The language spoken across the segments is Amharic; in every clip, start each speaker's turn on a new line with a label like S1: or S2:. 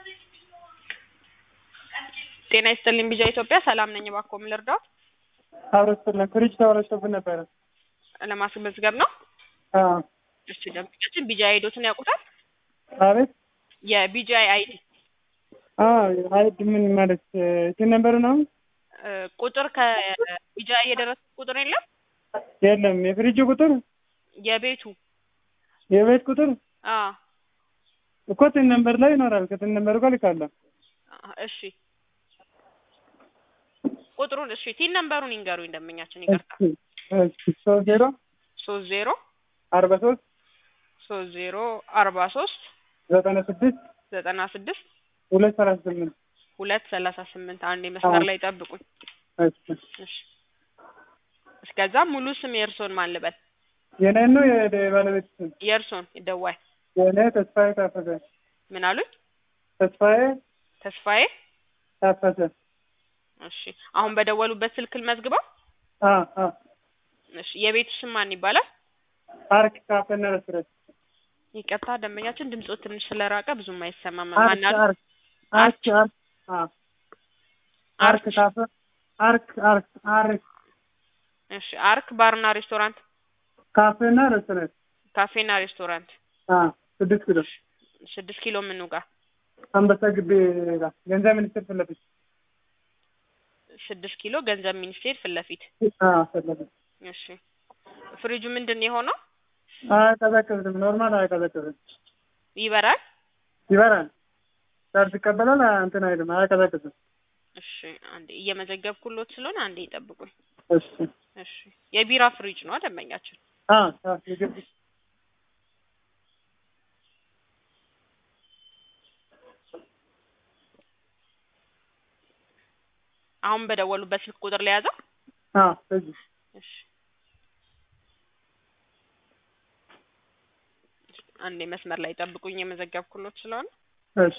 S1: ጤና ይስጥልኝ ቢጃ ኢትዮጵያ ሰላም ነኝ። እባክዎ ምን ልርዳው?
S2: አብረስጥልን ፍሪጅ ተበላሽቶብን ነበረ።
S1: ለማስመዝገብ ነው።
S2: አዎ
S1: እሺ ደንበኛችን ቢጃ አይዶትን ያውቁታል?
S2: አቤት
S1: የቢጃ አይዲ
S2: አይድ ምን ማለት እንትን ነበር ነው?
S1: እ ቁጥር ከቢጃ የደረሰ ቁጥር የለም?
S2: የለም የፍሪጅ ቁጥር
S1: የቤቱ
S2: የቤት ቁጥር
S1: አ
S2: እኮ ትን ነምበር ላይ ይኖራል። ከትን ነምበር ጋር ልካለሁ።
S1: እሺ ቁጥሩን እሺ ቲን ነምበሩን ይንገሩኝ ደንበኛችን ይቅርታ።
S2: ሶስት ዜሮ
S1: ሶስት ዜሮ
S2: አርባ ሶስት
S1: ሶስት ዜሮ አርባ ሶስት
S2: ዘጠና ስድስት
S1: ዘጠና ስድስት
S2: ሁለት ሰላሳ ስምንት
S1: ሁለት ሰላሳ ስምንት አንድ መስመር ላይ ጠብቁኝ። እሺ እስከዛ ሙሉ ስም የእርሶን ማን ልበል?
S2: የኔን ነው የባለቤት ስም?
S1: የእርሶን ደዋይ
S2: የኔ ተስፋዬ ታፈሰ።
S1: ምን አሉኝ?
S2: ተስፋዬ
S1: ተስፋዬ
S2: ታፈሰ።
S1: እሺ አሁን በደወሉበት ስልክ ልመዝግበው?
S2: አ አ
S1: እሺ የቤቱ ስም ማን ይባላል?
S2: አርክ ካፌና ሬስቶራንት።
S1: ይቅርታ ደንበኛችን ድምጾ ትንሽ ስለራቀ ብዙም አይሰማም።
S2: አርክ
S1: ማን አሉ?
S2: አርክ አርክ አርክ አ አርክ ካፌ አርክ አርክ አርክ
S1: እሺ አርክ ባርና ሬስቶራንት
S2: ካፌና ሬስቶራንት
S1: ካፌና ሬስቶራንት
S2: አ ስድስት ኪሎ
S1: ስድስት ኪሎ ምኑ ጋር
S2: አንበሳ ግቢ ጋር ገንዘብ ሚኒስቴር ፊት ለፊት
S1: ስድስት ኪሎ ገንዘብ ሚኒስቴር ፊት ለፊት
S2: አ ፊት ለፊት
S1: እሺ ፍሪጁ ምንድን ነው የሆነው?
S2: አያቀዘቅዝም። ኖርማል አያቀዘቅዝም።
S1: ይበራል?
S2: ይበራል። ቻርጅ ይቀበላል። እንትን አይልም፣ አያቀዘቅዝም።
S1: እሺ አንዴ እየመዘገብኩሎት ስለሆነ አንዴ ይጠብቁኝ።
S2: እሺ
S1: እሺ የቢራ ፍሪጅ ነው ደንበኛችን።
S2: አ አ የግቢ
S1: አሁን በደወሉበት ስልክ ቁጥር ለያዘው?
S2: አ እዚህ
S1: እሺ አንዴ መስመር ላይ ጠብቁኝ የመዘገብኩሎት ስለሆነ
S2: እሺ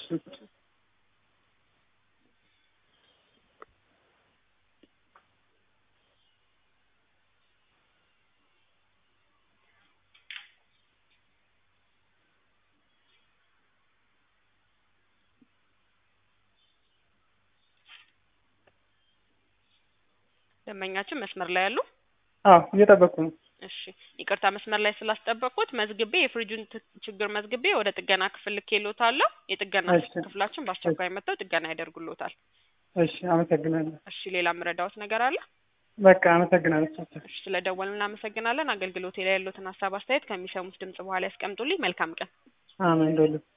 S1: ደንበኛችን መስመር ላይ ያሉ?
S2: አዎ እየጠበቅኩ ነው።
S1: እሺ ይቅርታ መስመር ላይ ስላስጠበቅኩት መዝግቤ የፍሪጁን ት- ችግር መዝግቤ ወደ ጥገና ክፍል ልኬልዎታለሁ። የጥገና
S2: እሺ።
S1: ክፍላችን በአስቸኳይ መጥተው ጥገና ያደርጉልዎታል።
S2: እሺ አመሰግናለሁ።
S1: እሺ ሌላ የምረዳዎት ነገር አለ?
S2: በቃ አመሰግናለሁ።
S1: እሺ ስለደወሉ እናመሰግናለን። አገልግሎቴ ላይ ያሉትን ሀሳብ አስተያየት ከሚሰሙት ድምጽ በኋላ ያስቀምጡልኝ። መልካም ቀን።
S2: አሜን ዶሎ